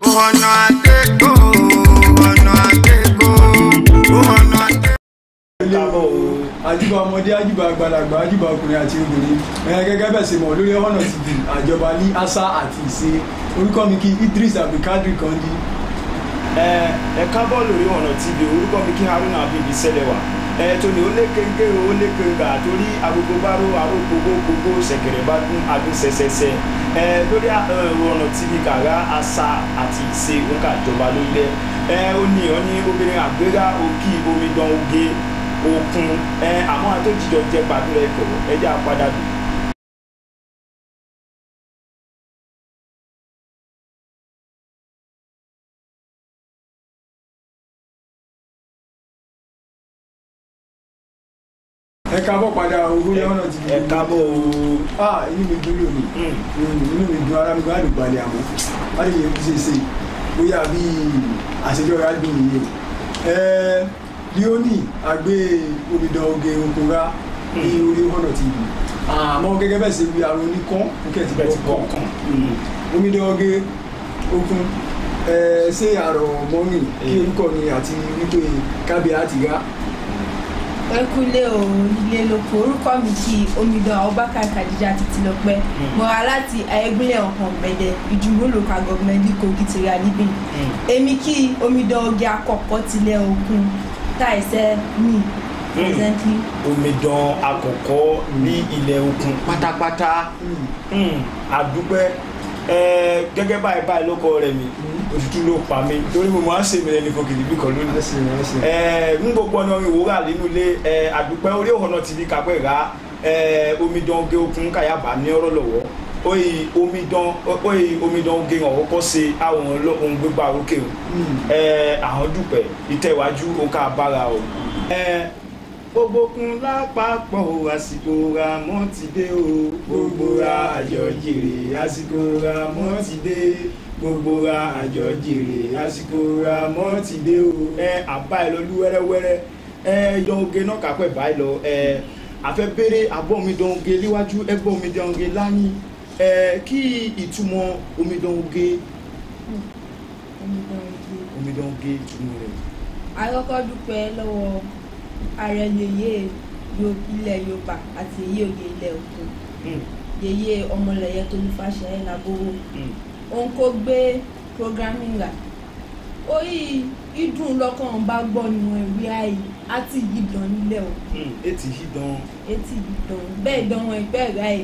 ọ̀nà àgbẹ̀gbò ọ̀nà àgbẹ̀gbò ọ̀nà àgbẹ̀gbò. káàbọ̀ o àjùbà ọmọdé àjùbà àgbàlagbà àjùbà ọkùnrin àti obìnrin ẹ gẹ́gẹ́ bẹ́ẹ̀ ṣe mọ̀ lórí ọ̀nà tv àjọba ní àṣà àti ìṣe orúkọ mi kí idris abdulkadir kandi ẹ ẹ kábọ̀ lórí ọ̀nà tv orúkọ mi kí haruna abidi sẹlẹ̀wà ẹ tóní ó lé kéńké ó lé kéńgà torí agogo bá ró aró gbogbo gbogbo ṣẹ̀kẹ̀rẹ̀ bá dún adún ṣẹṣẹṣẹ ẹ lórí ọ̀nà tv kàrá àṣà àti ìṣe òǹkà ìjọba lórílẹ̀ ẹ ó ní ọ ní obìnrin àgbéra òkì omidan oge òkun ẹ àmọ́ àtòjìjọ jẹ gbàdúrà ẹ̀kọ́ ẹjẹ́ àpadà dùn. ẹ káàbọ̀ padà orí ọ̀nà tv ẹ kábọ̀ o. ah inú mi dúró lónìí Mm. inú mi dùn ara mi gbọ́dọ̀ àdùn balẹ̀ àmọ́ wọ́n lè yẹ kó ṣe é ṣe bóyá bí àṣejọ rẹ̀ á dùn nìyẹn ẹ leoni àgbé omidan oge okòrá ní orí ọ̀nà tv àmọ́ gẹ́gẹ́ bẹ́ẹ̀ ṣe wí àrùn oníkan fúkẹ́ ti bẹ́ẹ̀ ti bọ́ bọ̀ kàn kàn. omidan oge okun ẹ ṣé àrọ̀ mọ́rin kí orúkọ mi àti wípé kábíyà ti rá ẹ kúlé o ilé lóko orúkọ mi kí omidan abubakar kadija títí lọpẹ mo wá láti ayégúnlẹ̀ ọ̀hún gbẹ̀dẹ̀ ìjùmọ̀ local government ní kogi ti ra níbí èmi kí omidan oge àkọ́kọ́ tilẹ̀ òkun táìsẹ́ mi presently omidan àkọ́kọ́ ní ilẹ̀ òkun pátápátá Hmm, àdúpẹ́ ẹ gẹ́gẹ́ báyìí báyìí ló kọ rẹ̀ mi òtútù ló pa mí torí mo máa ń ṣèmi lẹ́nu kan kìlì bí kan lónìí ẹsẹ̀ ẹsẹ̀ ẹ ń gbogbo ọ̀nà ìwòrà nínú ilé ẹ àdúpẹ́ orí òhànà tv kápẹ́ ra ẹ omidan oge okun káyàbá ní ọ̀rọ̀ lọ́wọ́ oyi omidan oyi omidan oge ọ̀hún kọ́ ṣe àwọn ohun gbégbá òkè o ẹ àwọn dúpẹ́ ìtẹ̀wájú òǹkà bára o. ẹ gbogbo kun lápapọ̀ o, àsìkò ra mọ́ ti dé o gbogbo ra àjọ jèrè àsìkò ra mọ́ ti dé gbogbo ra àjọ jèrè àsìkò ra mọ́ ti dé o. ẹ àbá ẹ lọ lú wẹ́rẹ́wẹ́rẹ́ ẹ yọ oge náà kápẹ́ báyìí lọ ẹ àfẹ́ béèrè àbọ̀ omidan oge níwájú ẹgbẹ́ omidan oge láyìn ẹ kí ìtumọ̀ omidan oge omidan oge. omidan oge ìtumọ̀ rẹ̀. àkọ́kọ́ dúpẹ́ lọ́wọ́ ààrẹ yèyé Yo- ilẹ̀ yorùbá àti yèyé òye ilẹ̀ òkun Hmm, yèyé ọmọlẹ̀yẹ tolúfàṣẹ lágbówó hmm. òun kò gbé programming rà orí ìdùn lọ́kàn bá gbọ́ nínú ẹ̀rí àì àti ìdán nílẹ̀ o Hmm, etí hidan etí ìdán bẹ́ẹ̀ dán wọn ìpẹ́ rà ẹ̀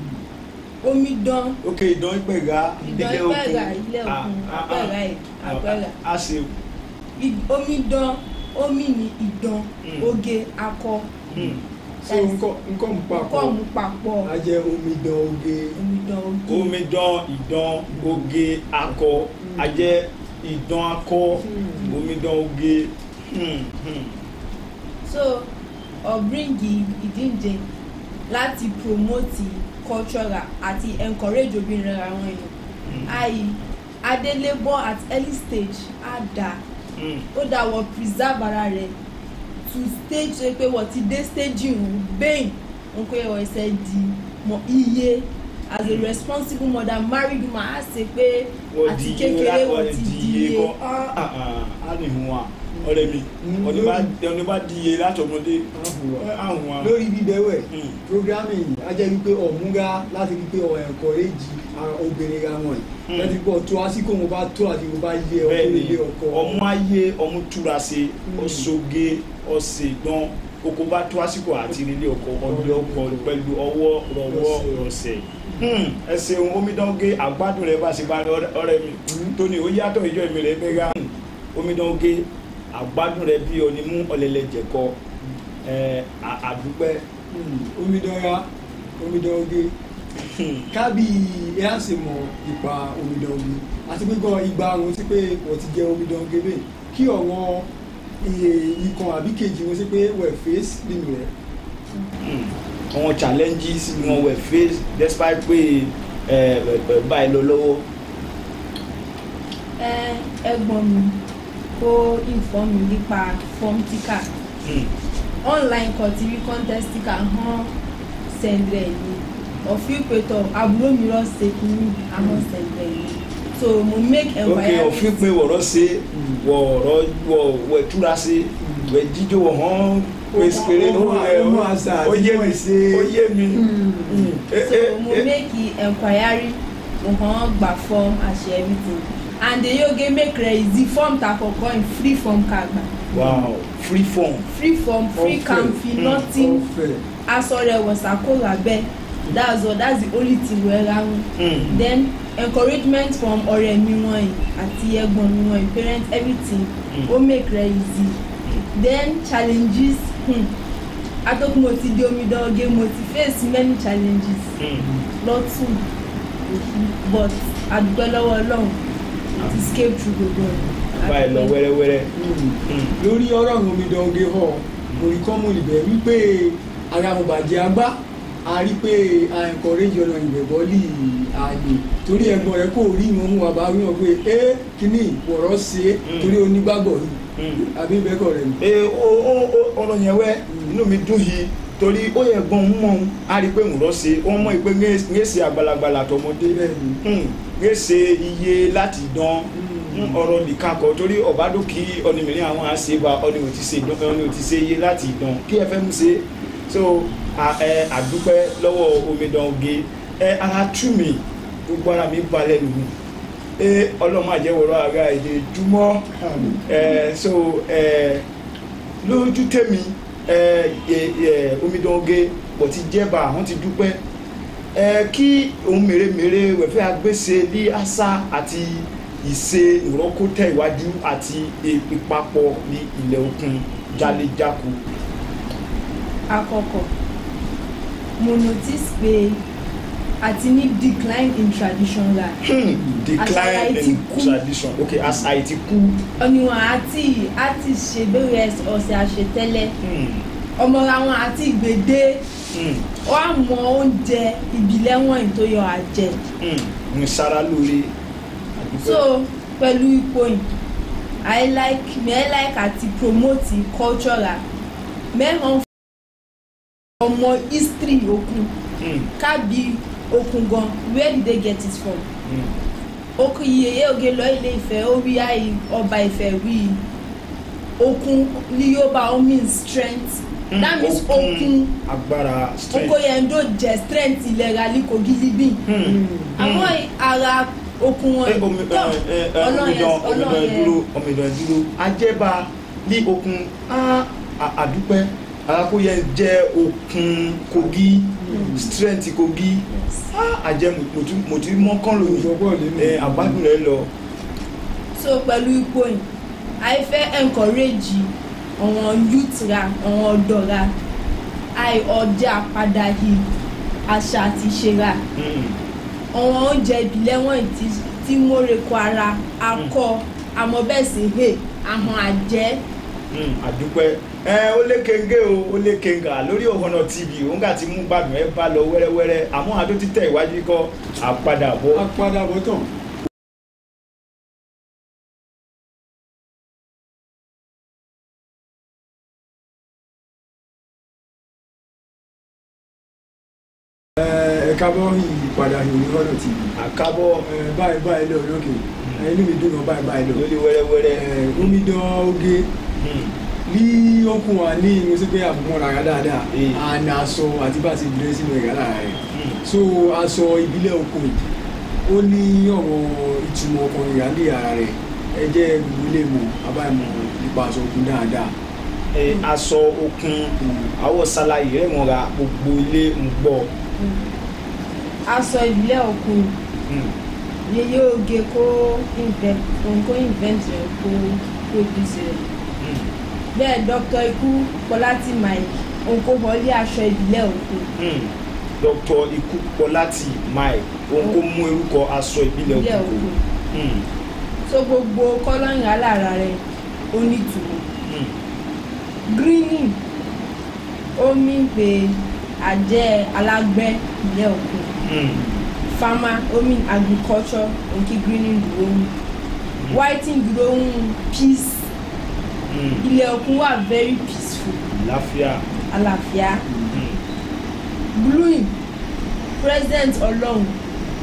omi dán ok ìdán ìpẹ̀gà ìdán ìpẹ́ rà ilẹ̀ òkun àpẹ́ rà ẹ̀ àpẹ́ rà a ṣe I- omi dán omi ní ìdán Mm. oge akọ hmm, so nǹkan nǹkan mú papọ̀ kọ́ mú papọ̀ a jẹ́ omidan oge omi dán oge omidan ìdán oge akọ ajẹ́ ìdán akọ Hmm. omidan oge hmm, hmm. so ọ̀bíríngì ìdíje láti promote cultural àti encourage obìnrin àwọn èèyàn Hmm. ayi adélébọ̀ at early stage á dà Hmm. ó dà wọ́n preserve ara rẹ̀ to stage tó yẹ pé wọ́n ti dé stage ìhùn bẹ́ẹ̀ wọn pé wọ́n ẹsẹ̀ di mọ iye as a responsible mother married woman á ṣe pé wọ́n àti di iye kékeré wọ́n wọ́n ti di iye iye kọ́ ah ah ah á ní hun wa ọ̀rẹ́ mi Hmm. ọ̀ní bá ọ̀ní bá di iye látọmọdé Àhùwà. àhùn wa. lórí bíbẹ̀wẹ̀ Hmm. programming yìí a jẹ́ wípé ọ̀múra láti rí pé ọ̀ encourage ara obìnrin ra wọn Hmm. yìí láti pọ̀ tó àsìkò wọn bá tó àti wọn bá yẹ ọkọ bẹ́ẹ̀ni ilé ọkọ ọmú ayé ọmú túra ṣe Hmm. ọ̀ṣọ́gé ọ̀sẹ̀ dán oko bá tó àsìkò àti ilé ọkọ ọdẹ ọkọ pẹ̀lú ọwọ́ rọwọ́ rọsẹ̀ ẹ ṣeun omidange àgbádùn rẹ bá ṣe bá rẹ ọ̀rẹ́ mi Hmm. tóní ó yàtọ̀ ìjọ ìmì rẹ bẹ́ẹ̀ gá omidange àgbádùn rẹ bí ọni mú ọ̀lẹ́lẹ̀ jẹ̀kọ ẹ à- àdúpẹ́ Hmm. omidan ra omidan oge kábí ẹ á sì mọ ipa omidan oge àti pé gan igba àwọn sí pé wọ́n ti jẹ́ omidan oge bẹ́ẹ̀ kí ọ̀wọ́n iye ikàn àbí kejì wọn sí pé wọ́n face nínú rẹ̀ Hmm. àwọn challenges ni wọn were face despite pé ẹ ẹ báyìí lọ lọ́wọ́. ẹ ẹ̀gbọ́n mi kó inform mi nípa form tíkà Hmm. online kan ti rí contest tíkà hàn sẹ́ndrẹ̀ ni ọ̀fíì pẹ̀tọ̀ àbúrò mi rọ̀ ṣe kínní àwọn sẹ́ndrẹ̀ ni so mo make ok enquiry òfin pé wọ̀rọ̀ ṣe wọ̀rọ̀ wọ̀ wẹ̀ túra ṣe wẹ̀ jíjó wọ̀ hàn pèsè Ó mọ- ó mọ àṣà àti ó yé mọ mi ìṣe. ó yé mi. Mm. Eh, so eh, mo eh. make enquiry mo kàn gba form àṣẹ everything and the yoge make rẹ easy form ta kọkọ in free form ká gbà wow free form. free form free Ọ̀fẹ́. can fi Mm. nothing ọ̀fẹ́ aṣọ rẹ wọ̀sàkó lábẹ́ that's all that's the only thing wey ra wọn Mm. then encouragement from ọ̀rẹ́ mi wọ̀nyí àti ẹ̀gbọ́n mi wọ̀nyí parents everything Mm. ó make rẹ easy then challenges hmm, atọ́kùn mo ti di omidan oge mo ti face many challenges Mm. lọ́tún but àdúgbò lọ́wọ́ ọlọ́run ti escape through gbogbo rẹ̀ báyìí lọ wẹ́rẹ́wẹ́rẹ́. Mm. Mm. lórí ọ̀rọ̀ àwọn omidan oge họ oríkọ́mù ìbẹ̀ wípé ara mo bàjẹ́ agbá a rí pé a encourage ọ̀nà ìbẹ̀bọ́lì ààyè torí ẹ̀gbọ́n rẹ̀ kò rí ìmọ̀ mú wa bá rí wọn pé ẹ kíní wọ̀rọ̀ ṣe é Mm. torí onígbàgbọ́ yìí Mm. àbí bẹ́ẹ̀kọ̀ rẹ̀ ni. ee o o o ọ̀rọ̀ yẹn wẹ́ inú mi dùn yìí torí ó yẹ gbọ́n ń mọ̀ á rí i pé ń lọ sí wọ́n mọ̀ pé ń ṣe àgbàlagbà tọmọdé Bẹ́ẹ̀ni. ń ṣe iye láti dán ń ọ̀rọ̀ nìkan kọ torí ọ̀bádùkí ọ̀nìmìrín àwọn àṣebà ọ̀nì ò ti ṣe dán ọ̀nì ò ti ṣe iye láti dán kí ẹ fẹ́ mú ṣe so a- ẹ, àdúpẹ́ lọ́wọ́ omidan oge ẹ ara tú mi gbogbo ara mi balẹ̀ nù ẹ ọlọ́mọ àjẹwọ̀rọ̀ ara èdè júmọ́ ẹ so ẹ lójú tèmi ẹ ẹ ẹ omidan oge pọ̀ ti jẹ́bà àwọn ti dúpẹ́ ẹ kí ohun mèremère wẹ̀fẹ́ agbése ní àṣà àti ìṣe ìrọ́kótẹ́ ìwájú àti ìpapọ̀ ní ilẹ̀ òkun jálẹ̀jáko. àkọ́kọ́ mo notice pé àti ní decline in tradition ra Hmm, decline Àṣà ti in kú. tradition ok àṣà yìí ti kú. ọ̀nìwọ̀n àti àti ṣe bẹ́rẹ̀ ọ̀sẹ̀ àṣetẹ́lẹ̀ Hmm, ọmọra wọn àti ìgbèdé hmm, wọn á mọ oúnjẹ ìbílẹ̀ wọ̀nyí tó yọ àjẹ hmm, ń sara lóore. àdúpẹ́. so pẹ̀lú ipò yìí i like me i like àti promote culture mẹ́ràn ọmọ history òkun Hmm, kábí òkun gan where did they get it from hmm, okun iyeye oge lọ ilé ìfẹ́ ó rí àyè ọba ìfẹ́ rí i okun ní yorùbá ó mean strength hmm, that means okun agbára strength. okoyendo jẹ strength ìlera líkogi libin Hmm, àwọn ara okun wọn ẹ omi ẹ ẹ ẹ omidan omidan ìdúró omidan ìdúró ajẹba ní okun á à- àdúpẹ́ alákóyẹ jẹ okun kogi strength kogi á àjẹ mòtí mọ́kàn lónìí ìfọ̀pọ̀ lẹ́nu. ẹ àgbádùn rẹ lọ. so pẹ̀lú ipò yìí àì fẹ́ encourage àwọn youth ra àwọn ọ̀dọ́ ra àì ọjà padà yìí àṣà àti ìṣe ra Hmm, àwọn oúnjẹ ìbílẹ̀ wọ̀nyí tí tí móreko ara akọ àmọ́ bẹ́ẹ̀ sì hè ahọ́n àjẹ́ hmm, àdúpẹ́ ẹ ó lé kenge o ó lé kenga lórí Ohana TV òun kà ti mú gbàdùn ẹ bá lọ wẹ́rẹ́wẹ́rẹ́ àmọ́ àdó títẹ̀ iwájú kọ́ àpadàbọ̀. apadàbọ̀ tán. ẹ kábọ̀ ìpadà ìròyìn ọ̀nà tv àkábọ̀ ẹ báyìí báyìí lọ lókè inú mi dùn náà báyìí báyìí lọ lórí wẹ́rẹ́wẹ́rẹ́. ẹ omidan oge Hmm, ní okun wa ní mo sì pé àbùmọ̀ rárá dáadáa Eh. àná aṣọ àti bá a ti gbé sínú ẹ̀yà lára rẹ̀ hmm. so aṣọ ìbílẹ̀ okun yìí ó ní ọ̀rọ̀ ìtumọ̀ ọkùnrin ìyáálé ara rẹ̀ ẹ jẹ́ gbogbo ilé mọ̀ abáyọ̀mọ̀ nípa aṣọ okun dáadáa ẹ aṣọ okun àwọ̀ ṣàlàyé rẹ̀ mọ́ra gbogbo ilé ń gbọ́. aṣọ ìbílẹ̀ òkun Hmm, yeye oge kó invent òun kó invent rẹ̀ kó produce rẹ̀ hmm, bẹ́ẹ̀ dr ikú kọ́láti mike òun kó wọlé aṣọ ìbílẹ̀ òkun hmm. dr ikú pọláti mike òun kò mú orúkọ aṣọ ìbílẹ̀ ìbílẹ̀ òkun. òkun Hmm, so gbogbo kọ́lọ́yìn alára rẹ̀ ó nítumọ̀ hmm, greening ó mí pé àjẹ́ alágbẹ́ ìbílẹ̀ òkun hmm, farmer ó mí agriculture òun kí greening dúró ń whiting dúró ń peace hmm. ilẹ̀ òkun wà very peaceful láfíà. àlàáfíà Hmm, blueing president ọlọ́run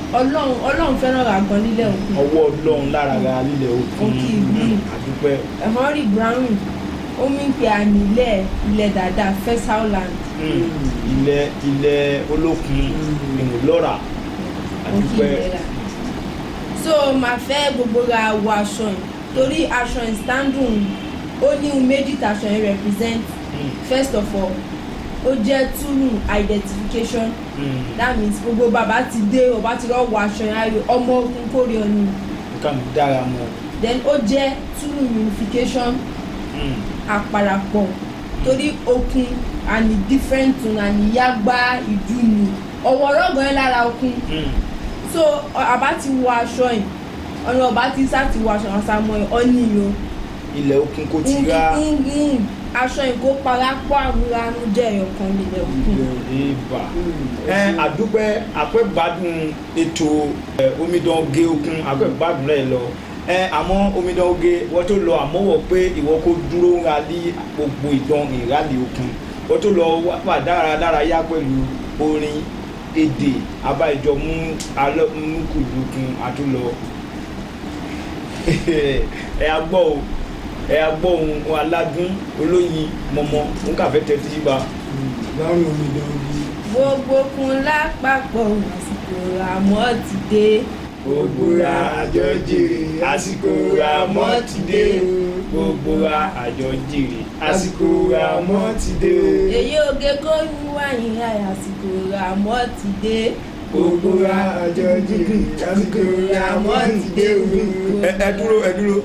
ọlọ́run ọlọ́run fẹ́ràn rà gan nílẹ̀ òkun ọwọ́ ọlọ́run lára ra lílẹ̀ òkun Òkè ìlú. àdúpẹ́ henry brown ó mí pé àmì ilẹ̀ ilẹ̀ dáadáa fesauland Mm. ilẹ̀ ilẹ̀ olókun ìmúlọ́ra òkè àdúpẹ́ ìlera so màá fẹ́ gbogbo ra wọ aṣọ yìí torí aṣọ yìí standing ó ní ohun méjì tàṣọ yìí represent Mm. first of all ó jẹ́ túrù identification Mm. that means gbogbo bàbá ti dé ọba ti lọ wọ aṣọ yẹn ayò ọmọ ogun kórè ọ̀nì nǹkan mi dára mọ́ then ó jẹ́ túrù unification Mm. àparapọ̀ torí okun àní different tune àní yágbá ìdúnú ọ̀wọ̀ ọlọ́gbọ̀n yẹn lára okun Mm. so ọ- àbá ti wọ aṣọ yìí ọ̀nà ọba ti sá ti wọ aṣọ àṣà mọ́ ẹ̀ ọ́nì yìí ilẹ̀ òkun kò ti o ra ngingin aṣọ yìí kó parapọ̀ àmúranú jẹ́ ẹ̀yọ̀kan nílẹ̀ okun ìbà ẹ àdúpẹ́ àpẹ́gbádùn ètò ẹ, omidan oge okun àpẹ́gbádùn rẹ̀ lọ ẹ àmọ́ omidan oge wọ́n tó lọ àmọ́wọ̀ pé ìwọ kó dúró ń ralí gbogbo ìdán ìrálì okun wọ́n tó lọ wá- wà dáradára yá pẹ̀lú orin èdè abájọ mú alọ́ mú kùlùkùn àtúlọ ẹ agbọ́ o ẹ agbọ́ ohun aládùn olóyin mọ̀mọ́ òun kàfẹ́ tẹ́ tí bá. lọ́rùn omidan ogi gbogbo kun lápapọ̀ àsìkò àmọ́ ti dé gbogbo ra àjọ jèrè àsìkò ra mọ́ ti dé gbogbo ra àjọ jèrè àsìkò ra mọ́ ti dé èyí oge kó ń wáyé àsìkò àmọ́ ti dé gbogbo ra àjọ jìrì lásìkò ra mọ́ ti dé omi. ẹ ẹ dúró ẹ dúró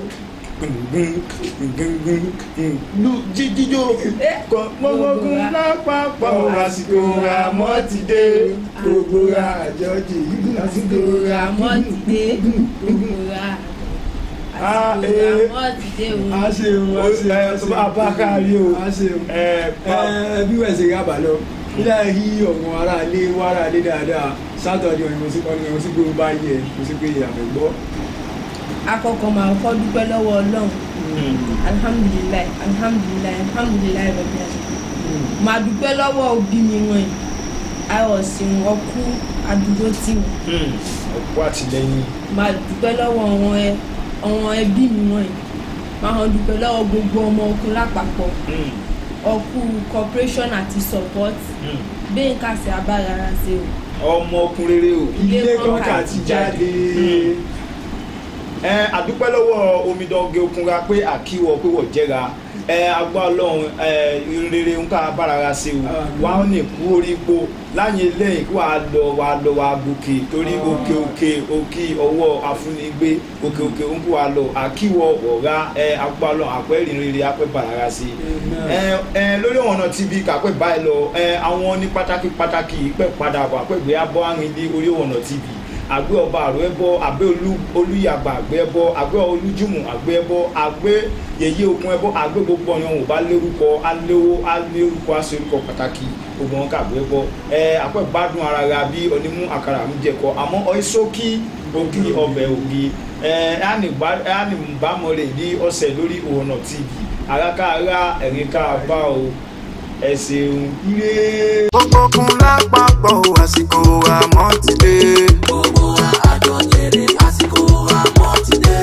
lu jíjíjó kọ gbogbo lápapọ̀ àsìkò ra mọ́ ti dé gbogbo ra àjọ jìrì lásìkò ra àmọ́ ti dé gbogbo ra Ah, àsìkò eh. àmọ́ ti dé o. a ṣeun a ṣeun a ẹ ṣeun abákárí o a ṣeun ẹ pa ẹ bí wọ́n ṣe rábà lọ nílẹ̀ rí ọ̀wọ́n ará ilé wọ́n ará ilé dáadáa sátọ̀dẹ̀ ọ̀nà sí ọ̀nà ìwọ̀n sí pé ó bá yẹ kò sí pé àfẹ́gbọ́. akọkọ máa kọ́ dúpẹ́ lọ́wọ́ ọlọ́run alihamudulilayi alihamudulilayi alihamudulilayi rẹ̀bi àṣẹ. máa dúpẹ́ lọ́wọ́ òbí mi wọ̀nyí ayọ̀ sí wọn kú àdúgbò tí wọn. ọ̀pọ̀ àtìlẹ́yìn máa dúpẹ́ lọ́wọ́ àwọn ẹ àwọn ẹbí mi wọ̀nyí máa hàn dúpẹ́ lọ́wọ́ gbogbo ọmọ okun lápapọ̀ ọkù cooperation àti support bẹ́ẹ̀ ká sí abára ṣe o. ọmọ ọkùnrin rere o. ilé kọ́ńkà ti jáde. ẹ àdúpẹ́ lọ́wọ́ omidan oge okunra pé àkíwọ́ pé wọ́n jẹ́ra ẹ agbá ọlọ́run ẹ rere ń ká bárara ṣe o wà á ní kú orí ipò láyé lẹ́yìn kí wàá lọ wàá lọ wàá gòkè torí òkè òkè òkè ọwọ́ afúnigbé òkè òkè ń kó wa lọ àkíwọ́ ọ̀rá ẹ agbá ọlọ́run àpẹ́ rere apẹ́ bárara ṣe ẹ ẹ lórí ọ̀nà tv kàpẹ́ báyìí lọ ẹ àwọn ní pàtàkì pàtàkì pẹ́ padà bọ̀ àpẹ́gbé abọ́ àrìndí orí ọ̀nà tv àgbẹ̀ ọba àrò ẹbọ àgbẹ̀ olùyàgbà àgbẹ̀ ẹbọ àgbẹ̀ olùjùmù àgbẹ̀ ẹbọ àgbẹ̀ yèyé okun ẹbọ àgbẹ̀ gbogbo ọyàn ò bá lórúkọ alówó alórúkọ aṣorúkọ pàtàkì gbogbo wọn kàgbẹ̀ ẹbọ ẹ àpẹ gbádùn ara ra bí onímú àkàrà ń jẹkọ àmọ́ ọyísókí òkì ọbẹ̀ ògì ẹ ẹnì bámọ rẹ ní ọ̀sẹ̀ lórí òhùnà tv àràkàrà ẹ̀rín ká bá o ẹ ṣeun ire. gbogbo kun lápapọ̀ àsìkò àmọ́ ti dé. gbogbo àjọ jèrè àsìkò àmọ́ ti dé.